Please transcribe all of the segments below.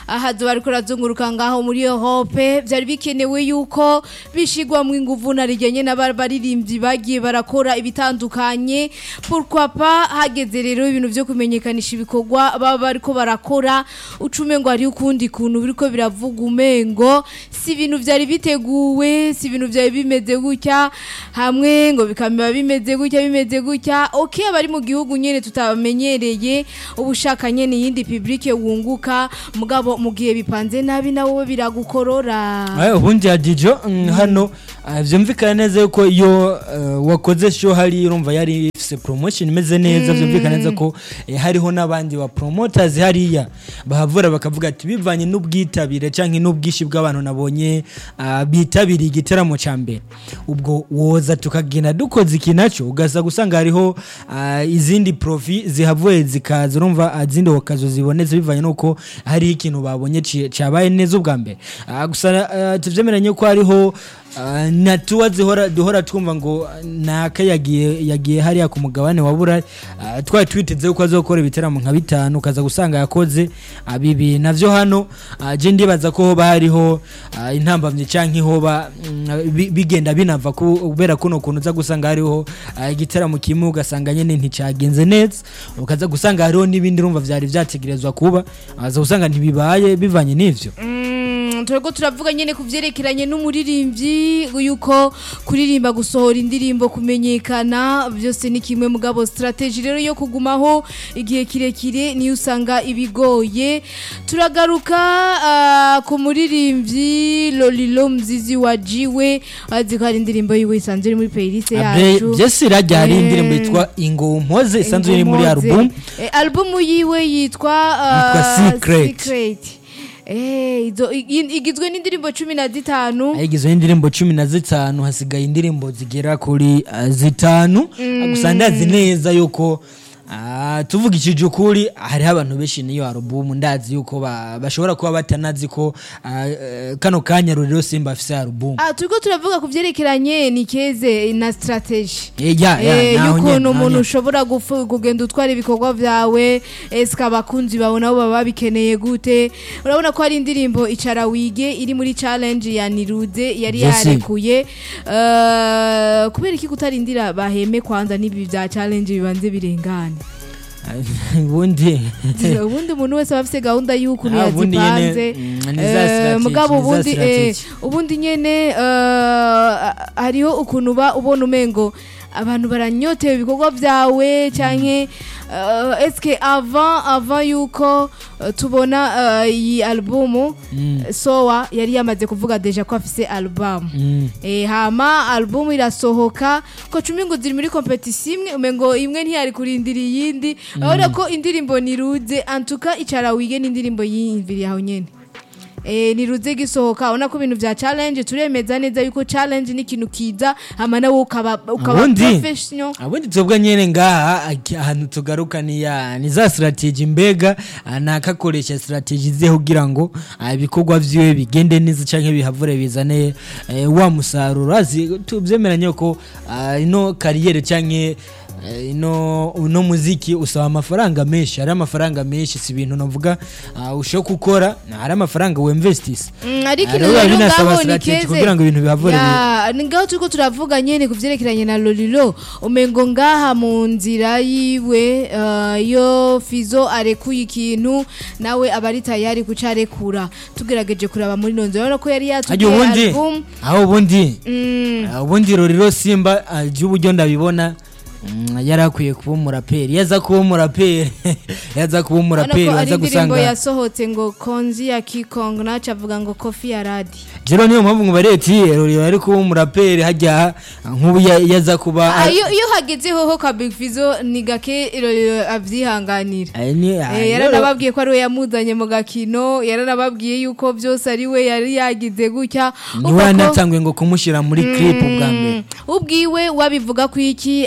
ahazo bariko razunguruka ngaho muri Europe vyari bikenewe yuko bishigwa mu inguvu narijanye n'abaririmbyi bagiye barakora ibitandukanye pourquoi pas hageze rero ibintu vyo kumenyekanisha ibikorwa baba bariko barakora ucume ngo hari ukundi kuntu biriko biravuga umengo si ibintu vyari biteguwe si ibintu vyari bimeze gutya hamwe ngo bikamera bimeze gutya bimeze gutya okay abari mu gihugu nyene tutamenyereye ubushaka nyene yindi public wunguka mugabo mu gihe bipanze nabi nawe biragukorora Eh, ubundi ya dijo mm, hano ah, vyumvikana neza yuko iyo eh, wakoze show hari urumva yari ifise promotion imeze neza vyumvikana neza ko eh, hariho n'abandi ba promoters hariya bahavura bakavuga ati bivanye n'ubwitabire canke n'ubwishi bw'abantu nabonye ah, bitabiriye igitaramo ca mbere ubwo woza tukagenda dukoze iki naco ugasa gusanga hariho ah, izindi profi zihavuye zikaza urumva ah, izindi wakazo zibonetse bivanye nuko hariho ikintu babonye ci- cabaye neza ubwa mbere Ah, gusa ah, tuvyemeranye ko hariho ah, na tuwa zihora duhora twumva ngo naka yagiye yagiye hariya ku mugabane wa burari Ah, twari twiteze ko azokora ibiteramo nka bitanu ukaza gusanga yakoze ah, bibiri navyo hano ah, je ndibaza ko hoba hariho ah, intambamyi canke hoba mm, bi- bigenda binava ku- kubera kuno kuntu uza gusanga hariho ah, igiteramo kimwe ugasanga nyene nticagenze neza ukaza gusanga hariho n'ibindi urumva vyari vyategerezwa kuba aza gusanga ntibibaye bivanye n'ivyo Mm, turiko turavuga nyene ku vyerekeranye n'umuririmbyi yuko kuririmba gusohora indirimbo kumenyekana byose ni kimwe mugabo strategy rero yo kugumaho igihe kirekire niyo usanga ibigoye turagaruka ah, ku muririmbyi Lolilo Mzizi wajiwe azi ko hari indirimbo yiwe isanzwe iri muri playlist yacu byose irajya hari Eh. indirimbo yitwa ingo mpoze isanzwe iri muri Ingomoze. album Eh, album yiwe yitwa Yitwa ah, Secret. Secret. Eh, izo- i- igizwe n'indirimbo cumi na zitanu igizwe n'indirimbo cumi na zitanu hasigaye indirimbo zigera kuri ah, zitanu Ah, gusa ndazi neza yuko ah, tuvugishije ukuri hariho abantu benshi n'iyo alubumu ndazi yuko ba- bashobora kuba batanazi ko ah, eh, kano kanya ruriro simba afise alubumu Ah, turiko turavuga ku vyerekeranye ni keze na strategy Eh, ya, ya, Eh, naho nyene, y'ukuntu naho umuntu nyene. ushobora gufu- kugenda utwara ibikorwa vyawe eske abakunzi bawe nabo baba babikeneye gute urabona ko hari indirimbo icara wige iri muri challenge ya niruze yari Yes. yarekuye Eh, kubera iki kutarindira baheme kwanza n'ibi vya challenge bibanze birengane ubundi ubundi umuntu wese aba afise gahunda y'ukuntu Ah, ubundi nyene, yazipanze mm, ni za Eh, strategy, mugabo ni za ubundi eh, strategy. ubundi nyene eh, hariho ukuntu uba ubona umengo abantu baranyotewe ibikorwa vyawe canke eh, eske avant avant yuko eh, tubona eh, iyi albumu Mm. sowa yari yamaze kuvuga deja ko afise album Mm. Eh, hama albumu irasohoka ko cumi ngo ziri muri competition imwe umengo imwe ntiyari kurindira iyindi urabona ko indirimbo niruze antuka icara wige n'indirimbo yiyumviriye aho nyene Eh, niruze gisohoka ubona ko ibintu vya challenge turemeza neza yuko challenge ni ikintu kiza hama nawe ukaba ukaba Ubundi? professional abundi twebwe nyene ngaha aki- ahantu tugaruka ni ya ni za strategy mbega ah, nakakoresha strategy ze kugira ngo ah, ibikorwa vyiwe bigende neza canke bihavure bizane eh, wa musaruro azi tuvyemeranye ko ah, ino kariyere canke eh, ino uno muziki usaba amafaranga menshi hari amafaranga menshi si ibintu navuga ah, ushobora gukora hari amafaranga wemvestisa Mm, ariko Ah, rero rero binasaba ngaho ni strategy keze kugira ngo ibintu bihavure Ya, ni ngaho turiko turavuga nyene ku vyerekeranye na lolilo umengo ngaha mu nzira yiwe eh, iyo fizo arekuye ikintu nawe aba ari tayari kuca arekura tugerageje kuraba muri nonzo urabona ko yari Hajya yatubwiye ubundi album aho ubundi Mm, Ah, ubundi roriro simba ah, ry'uburyo ndabibona mm, yari akwiye kuba umuraperi yaza kuba umuraperi yaza kuba urabona umuraperi ko ari waza indirimbo gusanga yasohotse ngo konzi ya kikong naco avuga ngo kofi ya radi jero niyo mpamvu ngo bareti roriro ari kuba umuraperi hajya ah, nk'ubu ya- yaza kuba Ah, iyo iyo hageze hoho ka big fizo ni gake Lolilo avyihanganira Ah, ni- ah, Eh, rero- yaranababwiye ko ari we yamuzanye mu gakino yaranababwiye yuko byose ari we yari yagize gutya niwe Ubwo ko- yanatangwe ngo kumushyira muri clip bwa mbere Mm, ubwiwe wabivuga ku iki ariko abakuri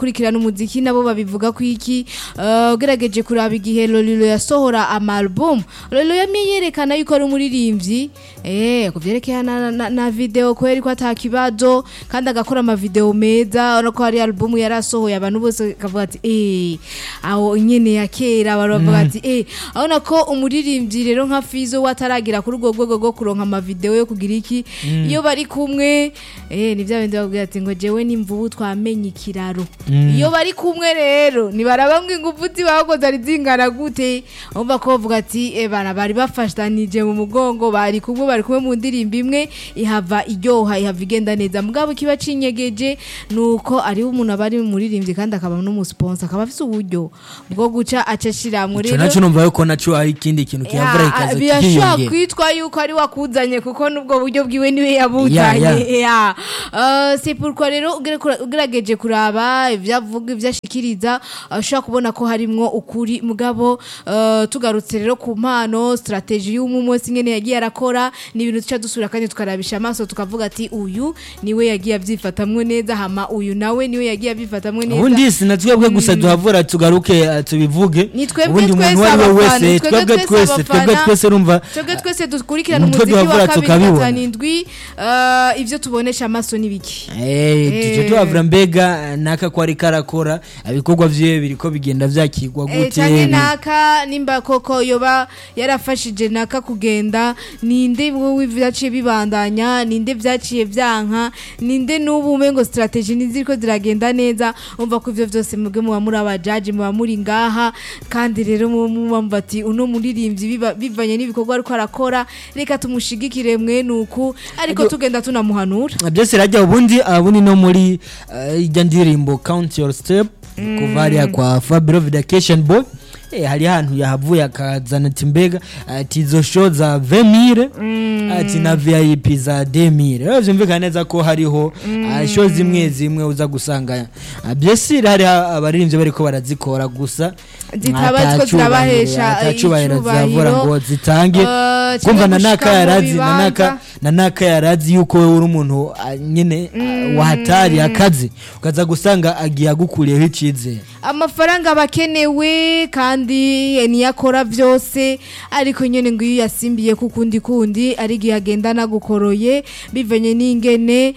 abakurikirana umuziki nabo babivuga ko iki eh, ugerageje kuraba igihe Lolilo yasohora amalbum Lolilo yamye yerekana yuko ari umuririmbyi eh kuvyerekeye na, na, na video kweri ko atakibazo kandi agakora ama video meza urabona ko hari album yarasohoye abantu bose kavuga ati eh aho nyene ya kera baravuga ati eh abona ko umuririmbyi rero nka Fizo wataragira kuri urwo rwego rwo kuronka ama video yo kugira iki iyo bari kumwe eh ni bya bindi bavuga ati ngo jewe n'imvubu twamenye ikiraro iyo bari kumwe rero nibaraba ngo ingufu zibaho zari zingana gute umva ko bavuga ati eh bana bari bafashanije mu mugongo bari kumwe bari kumwe mu ndirimbo imwe ihava iryoha ihava igenda neza mugabo kiba cinyegeje nuko ari umuntu abari muririmbyi kandi akaba n'umusponsor akaba afite uburyo bwo guca acashiramwe ico naco numva yuko naco hari ikindi kintu kiyavura Ya, ikaza birashobora kikiyongera kwitwa yuko ari wakuzanye kuko nubwo buryo bwiwe niwe yabuzanye ya Eh, c'est pourquoi rero ugere kura- ugerageje kuraba ibyavuga ibyashikiriza eh, ushobora kubona ko harimwo ukuri mugabo eh, tugarutse rero ku mpano strategy y'umwe wese ingene yagiye arakora ni ibintu tuca dusubira kandi tukarabisha amaso tukavuga ati uyu niwe yagiye abyifatamwe neza hama uyu nawe niwe yagiye abyifatamwe neza ubundi si na twebwe gusa duhavura tugaruke eh, tubivuge Ni twebwe ubundi umuntu twese uwo ari we abafana, wese twebwe twebwe twese twese twebwe abafana. twese urumva twebwe twese dukurikirana Umutwe umuziki wa duhavura kabiri tukabibona. gatanu indwi eh, ibyo tubonesha amaso ni biki Eh, tuje Eh. tuhavura mbega eh, naka ko ariko arakora ibikorwa vyiwe biriko bigenda vyakirwa Eh, gute canke bi- naka nimba koko yoba yarafashije naka kugenda ninde wowe vyaciye bibandanya ninde vyaciye vyanka ninde n'ubu umengo strategy niziriko ziragenda neza umva ko ivyo vyose mubwe muba muri abajaji muba muri ngaha kandi rero muba mubamba ati uno muririmbyi biba- bivanye n'ibikorwa ariko arakora reka tumushigikire mwe nuku ariko Ariko- tugenda tunamuhanura byose rajya ubundi ubundi no muri eh, ijya ndirimbo count your step kuva hariya kwa fabiro vidacation boy Eh, hari ahantu yahavuye akazana ati mbega ati izo show za vemire ati na vip za demire rero byumvikana neza ko hariho ah, show zimwe zimwe uza gusanga ah, byesire hari abaririmbyi bariko barazikora gusa Zitaba ata ziko cubahiro- zirabahesha ata cubahiro icubahiro. zavura ngo zitange Eh, kumva na canke naka gushika mu yarazi na bibanza. naka na naka yarazi yuko wowe uri umuntu ah, nyene ah, wahatari akazi ukaza gusanga agiye agukuriyeho icizere amafaranga aba akenewe kandi niyo akora byose ariko nyine ngo iyo yasimbiye ku kundi kundi ari igihe agenda anagukoroye bivanye n'ingene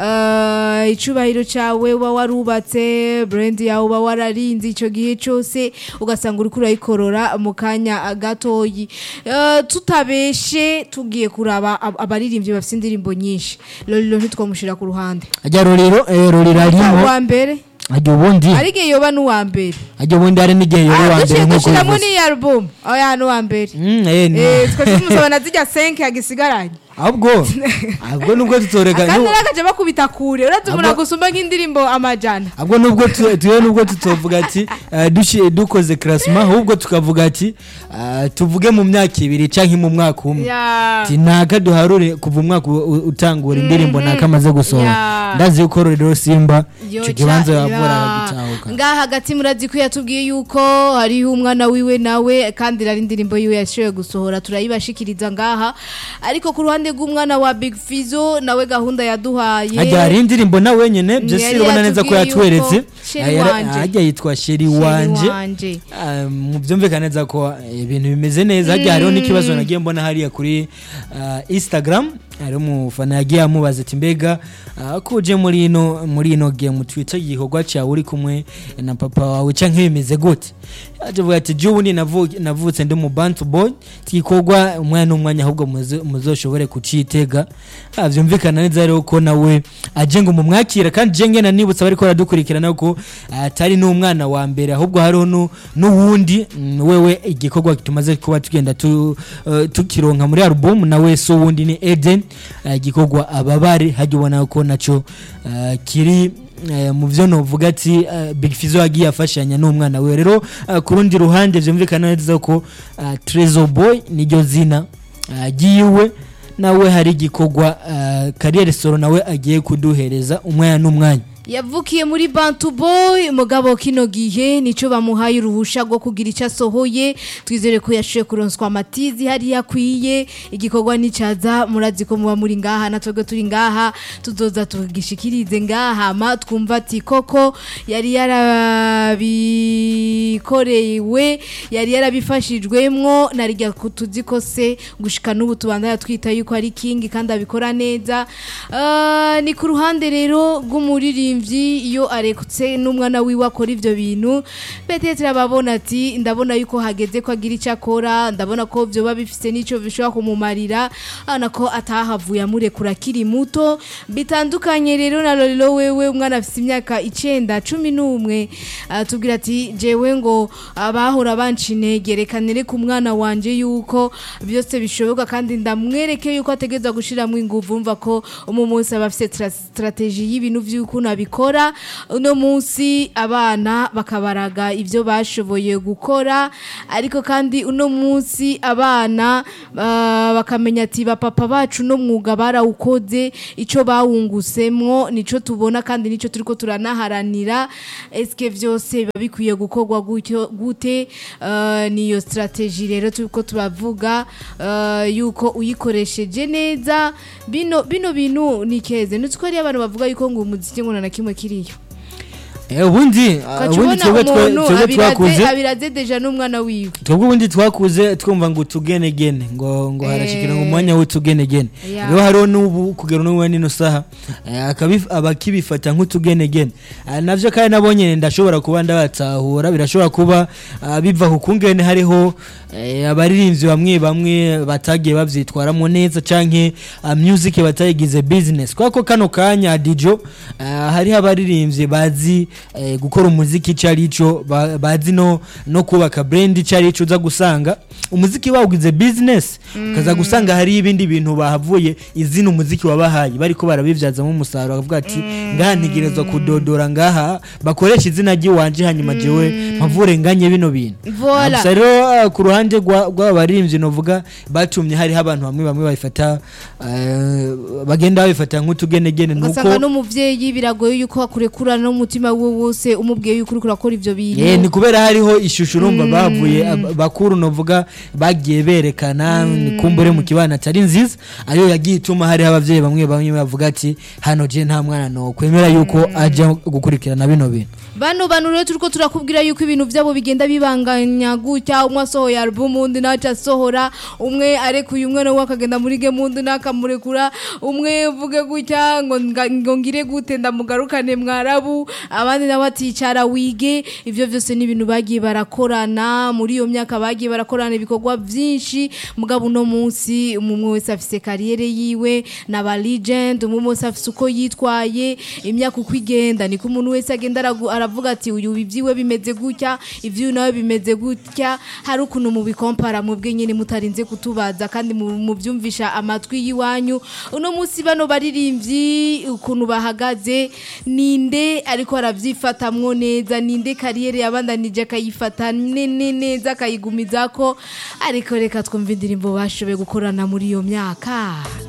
eh, icubahiro cyawe uba warubatse burendi yawe uba wararinze icyo gihe cyose ugasanga uri kurayikorora mu kanya gatoyi Eh, tutabeshe tugiye kuraba ab- abaririmbyi bafite indirimbo nyinshi rero ntitwamushyira ku ruhande ajya rorero eh, rorero arimo uwa mbere ajya ubundi ari igihe yoba n'uwa mbere ajya ubundi hari n'igihe yori wa mbere duciye nk'uko dushyiramo bivuze n'iyi alubumu oya n'uwa mbere Mm, eh, ni- Eh, twese tumusabana zijya senke yagisigaranye ahubwo ahubwo nubwo tutoreka akandi nu- rero akajya bakubita kure uretse umuntu Ahubwo- agusumba nk'indirimbo amajana ahubwo nubwo tu- tuwe nubwo tutovuga ati eh, dushi- dukoze karasima ahubwo tukavuga ati ah, tuvuge mu myaka ibiri cyangwa mu mwaka umwe Ya. ati naka duharure kuva umwaka u- u- utangura indirimbo naka amaze gusohora Ya. ndazi yuko rero simba Yo, icyo kibanza ca- yavura ya. aragitahuka ngaha hagati murazi ko yatubwiye yuko hariho umwana wiwe nawe kandi rari indirimbo yiwe yashoboye gusohora turayibashikiriza ngaha ariko ku ruhande rw'umwana wa big fizo nawe gahunda yaduhaye hajya hari indirimbo na wenyine byose Yari urabona neza ko yatubwiye yatweretse yuko Sheri Ah, yara- wanje. hajya yitwa sheri Sheri wanje wanje. Ah, mu byumvikana neza ko eh, ibintu bimeze neza hajya hariho n'ikibazo nagiye mbona hariya kuri ah, instagram hari umufana yagiye amubaza ati mbega ah, ko uje muri ino muri ino game twitter igikorwa cyawe uri kumwe na papa wawe cyangwa bimeze gute yaje avuga ati jya ubundi navu- navutse ndi mu bantu boy igikorwa umwanya n'umwanya ahubwo muzo- muzoshobore kucitega Ah, byumvikana neza rero ko nawe aje ngo mumwakira kandi je ngena nibutsa bariko baradukurikirana ko atari n'umwana wa mbere ahubwo hariho nu- n'uwundi mm, wewe igikorwa tumaze kuba tugenda tu, eh, tukironka muri album nawe so wundi ni Eden eh, igikorwa ababare hajya ubona ko naco eh, kiri eh, mu byo novuga ati eh, Big Fizzo yagiye afashanya n'umwana we rero eh, ku rundi ruhande byumvikana neza ko eh, Trezor Boy niryo zina eh, ryiwe nawe hari igikorwa uh, kariyeri soro nawe agiye kuduhereza umwanya n'umwanya yavukiye muri bantu boy mugabo kino gihe nico bamuhaye uruhusha rwo kugira icyo asohoye twizere ko yashoboye kuronswa amatizi hariya akwiye igikorwa nicaza murazi ko muba muri ngaha na twebwe turi ngaha tuzoza tugishikirize ngaha ma twumva ati koko yari yarabikorewe yari yarabifashijwemwo narijya tuzi ko se gushika n'ubu tubandanya twita yuko ari kingi kandi abikora neza Ah, ni ku ruhande rero rw'umuririmbyi iyo arekutse n'umwana wiwe akora ivyo bintu betetera ababona ati ndabona yuko hageze ko agira icyo akora ndabona ko vyoba bifise n'ico bishobora kumumarira abona ko atahavuye amurekura akiri muto bitandukanye rero na Lolilo wewe umwana afise imyaka icenda cumi n'umwe atubwira ati jewe ngo abahora banca intege reka nereke umwana wanje yuko byose bishoboka kandi ndamwereke yuko ategereza gushiramwo inguvu mva ko umu munsi aba afise tra- strategy y'ibintu vy'ukuntu abikora uno munsi abana bakabaraga ivyo bashoboye gukora ariko kandi uno munsi abana ah, bakamenya ati bapapa bacu no mwuga barawukoze ico bawungusemwo nico tubona kandi nico turiko turanaharanira eske vyose biba bikwiye gukorwa gutyo gute Ah, niyo strategy rero turiko turavuga ah, yuko uyikoresheje neza bino bino bintu ni keze nutse ko ari abantu bavuga yuko ngo umuziki ngo na kimwe kiriyo Eh, ubundi ah, ubundi ukacubona twebwe twe- umuntu twebwe twakuze abiraze abiraze deja n'umwana wiwe twebwe ubundi twakuze twumva ngo utugenegene ngo ngo harashikira ngo umwanya w'utugenegene Yeah. rero hariho n'ubu kugera n'ubu nino saha eh, akabif- abakibifata nk'utugenegene Ah, navyo kandi nabonye ndashobora kuba ndabatahura birashobora kuba ah, biva ku kungene hariho eh, abaririmbyi bamwe bamwe batagiye bavyitwaramo neza canke ah, music batayigize business kwako kano kanya dijo ah, hariho abaririmbyi bazi eh, gukora umuziki ico arico ba- bazi no no kubaka brand ico arico uza gusanga umuziki bawugize business ukaza gusanga hari ibindi bintu bahavuye izina umuziki wabahaye bariko barabivyazamo umusaruro bakavuga ati ngaha ntegerezwa kudodora ngaha bakoresha izina ry'iwanje hanyuma jewe mpavure nganye bino bintu Voilà. gusa rero ah, ku ruhande rwa- rw'abaririmbyi novuga batumye hariho abantu bamwe bamwe babifata eh, bagenda babifata nk'utugenegene ugasanga nuko n'umuvyeyi biragoye yuko akurekura n'umutima wiwe wose umubwiye yuko uriko urakora ivyo bintu Eh, ni kubera hariho ishusho urumva bavuye ab- bakuru novuga bagiye berekana ni kumbure mu kibana atari nziza ayo yagiye ituma hariho abavyeyi bamwe bamwe bavuga ati hano je nta mwana no kwemera yuko aja gukurikirana bino bintu bano bantu rero turiko turakubwira yuko ibintu vyabo bigenda bibanganya gutya umwe asohoye album undi naca asohora umwe arekuye umwe nawe akagenda muri game undi nakamurekura umwe uvuge gutya ngo nga- ngo ngire gute ndamugarukane mwarabu abandi nabo aticara wige ivyo vyose ni ibintu bagiye barakorana muri iyo myaka bagiye barakorana ibikorwa vyinshi mugabo uno munsi umwe wese afise kariyere yiwe n'aba legend umwe wese afise uko yitwaye imyaka uko igenda niko umuntu wese agenda aragu- aravuga ati uyu ibyiwe bimeze gutya ivyuyu nawe bimeze gutya hari ukuntu mubikompara mwebwe nyene mutarinze kutubaza kandi mu- muvyumvisha amatwi y'iwanyu uno munsi bano baririmbyi ukuntu bahagaze ninde ariko aravyifatamwo neza ninde kariyere yabandanije akayifata nene neza akayigumizako ariko reka twumva indirimbo bashoboye gukorana muri iyo myaka